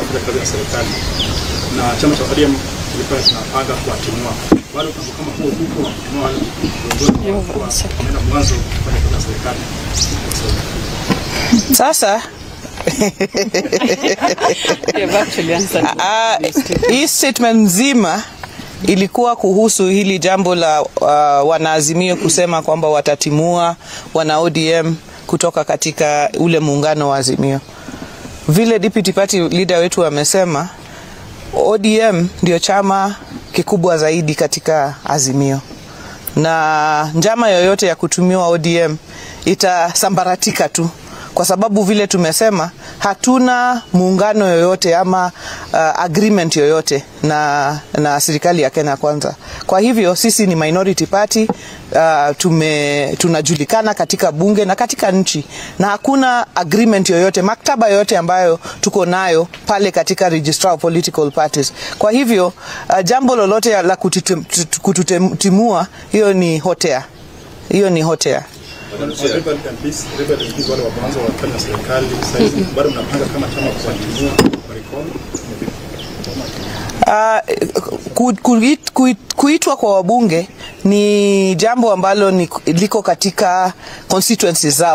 kufanya kazi na serikali na chama cha ODM kilikuwa kinapanga kuwatimua wale mpango kama huo huko wa kutimua wale viongozi wa wameenda mwanzo kufanya kazi na serikali Sasa Ah, hii statement nzima ilikuwa kuhusu hili jambo la uh, wanaazimio kusema kwamba watatimua wana ODM kutoka katika ule muungano wa Azimio. Vile deputy party leader wetu amesema, ODM ndio chama kikubwa zaidi katika Azimio, na njama yoyote ya kutumiwa ODM itasambaratika tu kwa sababu vile tumesema hatuna muungano yoyote ama uh, agreement yoyote na, na serikali ya Kenya Kwanza. Kwa hivyo sisi ni minority party uh, tume, tunajulikana katika bunge na katika nchi na hakuna agreement yoyote, maktaba yoyote ambayo tuko nayo pale katika registrar of political parties. Kwa hivyo uh, jambo lolote la kutitu- kututimua hiyo ni hotea, hiyo ni hotea. Rebel and Peace, Rebel and Peace wale wa mwanzo wakifanya na serikali sasa hivi bado mnapanga kama chama kuwatimua kwa recall Uh, ku, kuit, kuit, kuitwa kwa wabunge ni jambo ambalo ni, liko katika constituencies zao.